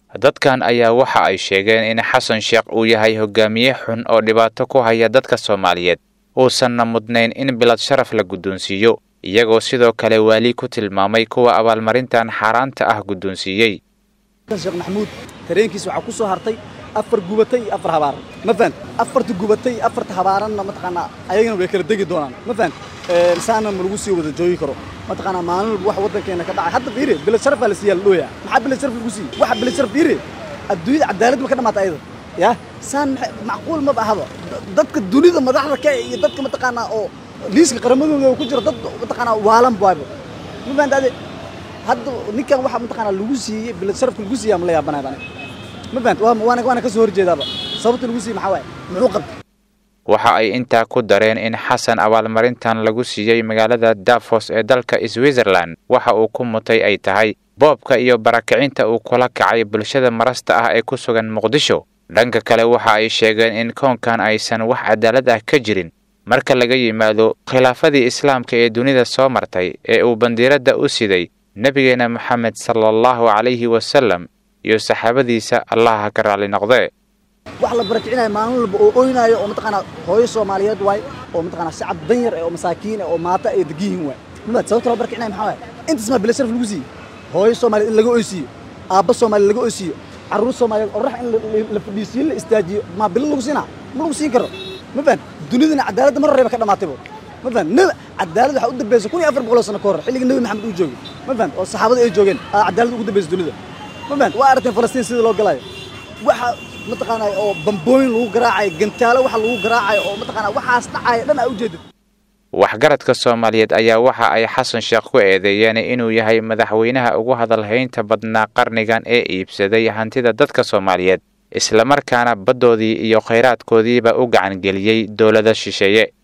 dadkan ayaa waxa ay sheegeen in xasan sheekh uu yahay hogaamiye xun oo dhibaato ku haya dadka soomaaliyeed uusanna mudnayn in bilad sharaf la guddoonsiiyo iyagoo sidoo kale waali ku tilmaamay kuwa abaalmarintan xaaraanta ah guddoonsiiyey sheekh maxamuud tareenkiis waxaa ku soo hartay afar gubatay iyo afar habaaran ma fahan afarta gubatay iyo afarta habaaranna mataqaanaa ayagana way kala degi doonaan ma fahan saana ma lagu sii wada joogi karo mataqaanaa maalin walba wax waddankeena ka dhacay hadda fiire bilad sharaf baa la siiyaa la dhooyaa maxaa bilad sharaf lagu siiyey waxa bilad sharaf fiire adduunyada cadaalad ma ka dhamaata ayada ya saan macquul maba ahaba dadka dunida madaxda ka iyo dadka mataqaanaa oo liiska qaramadooda ku jira dad mataqaanaa waalan baaba ma fahantaade hadda ninkan waxa mataqaanaa lagu siiyey bilad sharafka lagu siiyaa ma la yaabanaya bane ma fahant waana waana ka soo horjeedaaba sababta lagu siiyey maxaa waaye muxuu qabtay waxa ay intaa ku dareen in xasan abaalmarintan lagu siiyey magaalada davos ee dalka switzerland waxa uu ku mutay ay tahay boobka iyo barakicinta uu kula kacay bulshada marasta ah ee ku sugan muqdisho dhanka kale waxa ay sheegeen in koonkan aysan wax cadaalad ah ka jirin marka laga yimaado khilaafadii islaamka ee dunida soo martay ee uu bandiiradda u siday nebigeena moxamed sala allahu calayhi wasalam iyo saxaabadiisa allaha ka raalli noqdee wax la barakicinayo maalin walba oo oynaayo oo mataqaanaa hooyo soomaaliyeed waay oo mataqaanaa shacab danyar eh oo masaakiin eh oo maata ay degan yihiin waay maad sababta loo barakicinayo maxaa waay intaas maa bila sharaf lagu siiyey hooyo soomaaliyeed in laga oysiiyo aabba soomaaliyeed laga oysiiyo carruur soomaaliyeed orax in la fadhiisiyo la istaajiyo maa bilo lagu siinaa ma lagu siin karo ma fahan dunidana cadaaladda mar horeba ka dhamaataybo ma fahan nab cadaalad waxaa u dambaysa kun iyo afar boqoloo sano ka hor xilliga nebi maxamed uu joogay ma fahan oo saxaabada ay joogeen aa cadaalad ugu dambaysa dunida ma fahan waa aragteen falastiin sida loo galayo waxa mataqaanaa oo bambooyin lagu garaacayo gantaalo waxa lagu garaacayo oo mataqaanaa waxaas dhacaya dhan aa ujeedid waxgaradka soomaaliyeed ayaa waxa ay xasan sheekh ku eedeeyeen inuu yahay madaxweynaha ugu hadalhaynta badnaa qarnigan ee iibsaday hantida dadka soomaaliyeed islamarkaana baddoodii iyo khayraadkoodiiba u gacangeliyey dowlado shisheeye